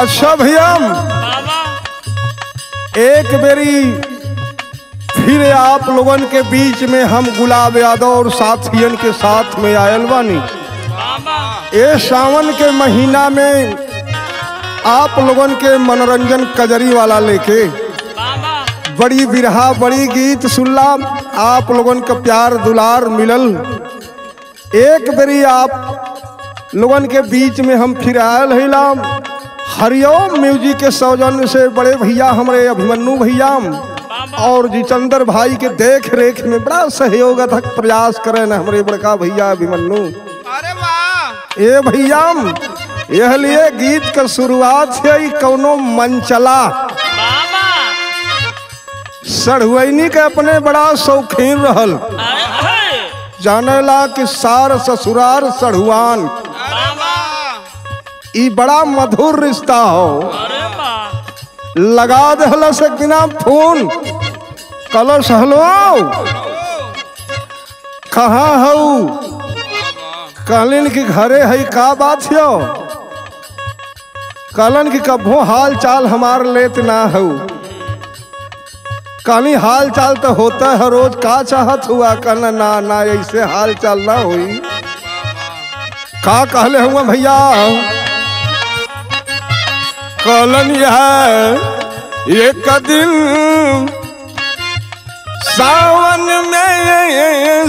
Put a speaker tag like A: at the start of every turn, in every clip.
A: अच्छा भैया
B: बाबा
A: एक बेरी फिर आप लोगन के बीच में हम गुलाब यादव और साथियन के साथ में आयल बानी
B: बाबा
A: ए सावन के महीना में आप लोगन के मनोरंजन कजरी वाला लेके
B: बाबा
A: बड़ी बिरहा बड़ी गीत सुनला आप लोगन का प्यार दुलार मिलल एक बेरी आप लोगन के बीच में हम फिर आयल हिलाम हरिओम म्यूजिक के सौजन्य से बड़े भैया हमारे अभिमन्यु भैया और जिचंदर भाई के देख रेख में बड़ा सहयोग तक प्रयास करे न हमारे बड़का भैया अभिमन्यु
C: अरे वाह
A: ए भैया यह लिए गीत का शुरुआत है ई कौनो मंचला
B: बाबा
A: सढ़ुआनी के अपने बड़ा शौकीन रहल
B: अरे अरे
A: जानेला कि सार ससुरार सढ़ुआन
B: बाबा
A: ई बड़ा मधुर रिश्ता हो
B: अरे बा
A: लगा दहला से बिना फोन कलश हलो कहाँ हऊ कहलिन कि घरे है का बात हो कहलन कि कभो हाल चाल हमार लेत ना हऊ कहनी हाल चाल तो होता है रोज का चाहत हुआ कहना ना ना ऐसे हाल चाल ना हुई का कहले हुआ भैया कहलन यह एक दिन सावन में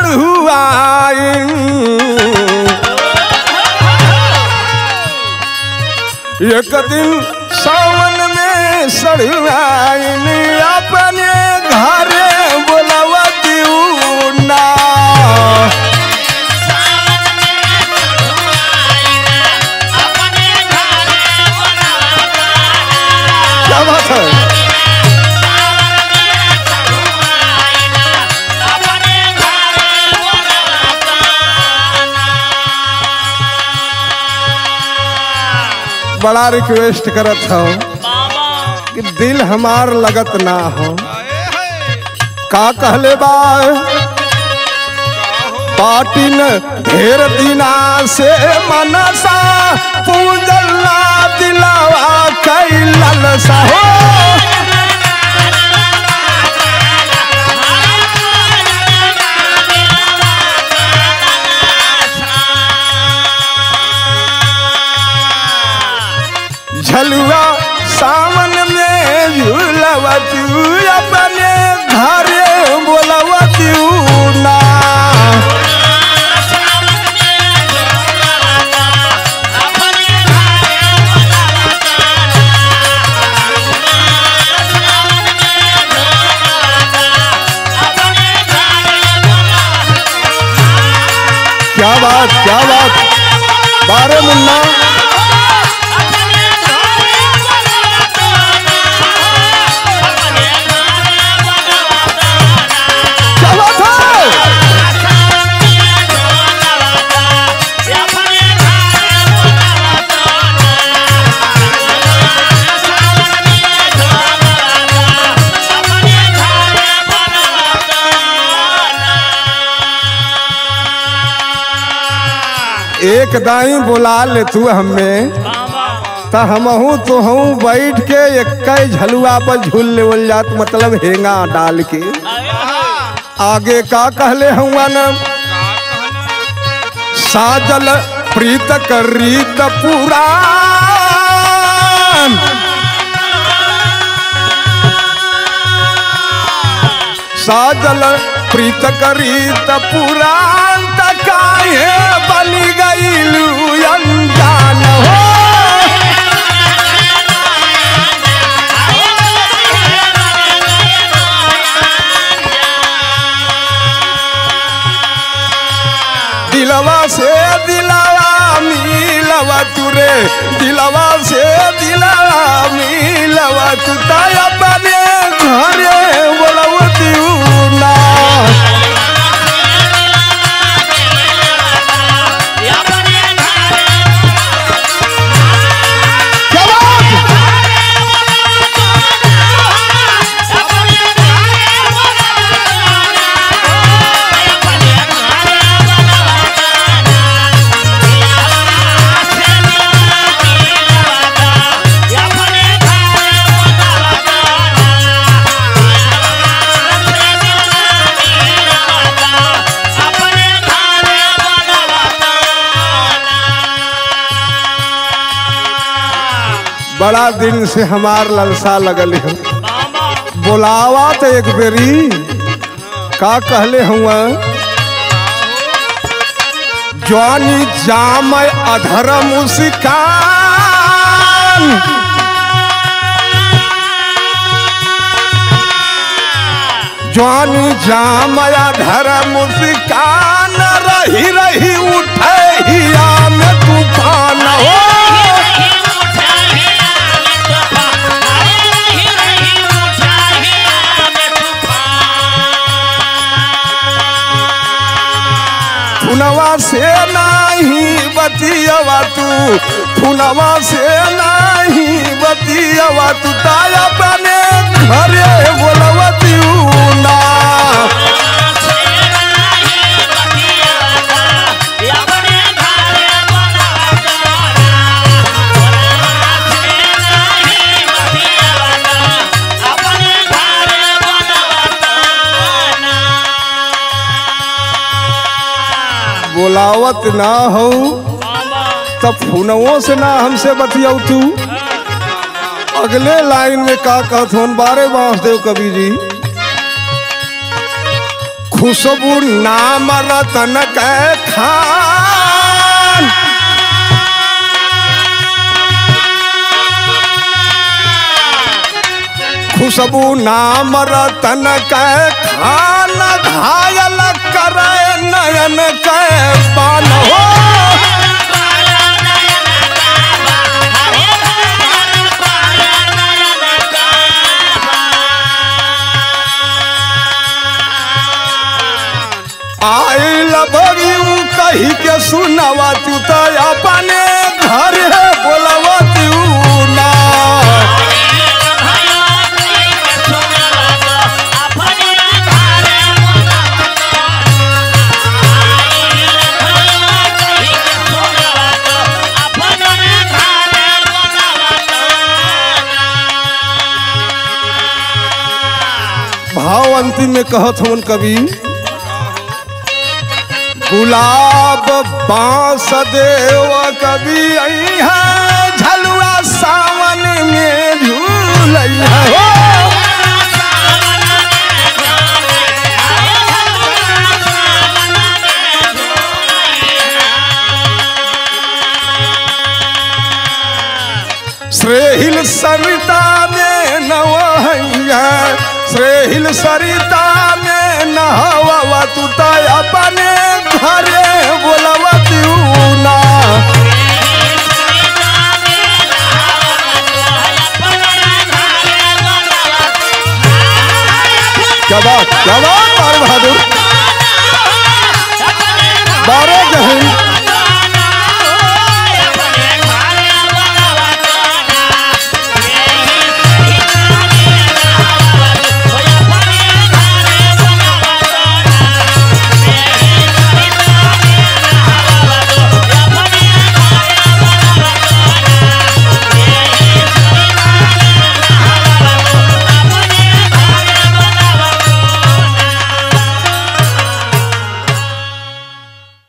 A: सड़ुआइन एक दिन सावन में सड़ुआइन अपने घरे बोलवा दिऊ ना क्या बात है बड़ा रिक्वेस्ट करत हो
B: बाबा
A: कि दिल हमार लगत ना हो
C: आए है
A: का कहले बा पाटिन ढेर दिना से मनसा पूजला दिलावा कैलल सा हो झलुआ सावन में झूलवा तू अपने घरे बोलवा तू ना क्या बात क्या बात बारे मुन्ना क्या बात है एक दाई बुला ले तू हमें त हमहू तुहू बैठ के एक झलुआ पर झूल लेवल जात मतलब हेंगा डाल के आगे का कहले हुआ न साजल प्रीत कर रीत पुराण साजल प्रीत करीत पुराण तकाए बनी गईलू अनजान हो दिलवा से दिलवा मिलवा तुरे दिलवा से दिलवा मिलवा तू ताया बने घरे बोलवती ना क्या बात? बड़ा दिन से हमार ललसा लगल है
B: बाबा
A: बोलावा तो एक बेरी का कहले हुआ जवानी जाम अधर मुस्कान जवानी जाम अधर मुस्कान रही रही उठे हिया में तूफान हो फुनवा से नाही बतियवा तू फुनवा से नाही बतियवा तू ताया बने घरे बोलवती ना बोलावत ना हो तब फुनवों से ना हमसे बतियाऊ तू अगले लाइन में का कहत होन बारे बांसदेव कवि जी खुशबू नाम रतन के खान खुशबू नाम रतन के खान घायल करे नयन के पान हो आई लभरी कही के सुनवा तू तो अपने घर बोलवा तू ना भाव अंतिम में कहत हवन कवि गुलाब बांस देव कवि अइहा झलुआ सावन में झूलैहा हो श्रेहिल सरिता में नवैया श्रेहिल सरिता में नहवा तू तो अपने घरे बोलवा तू ना क्या बात क्या बात बार बहादुर बारह जहिंद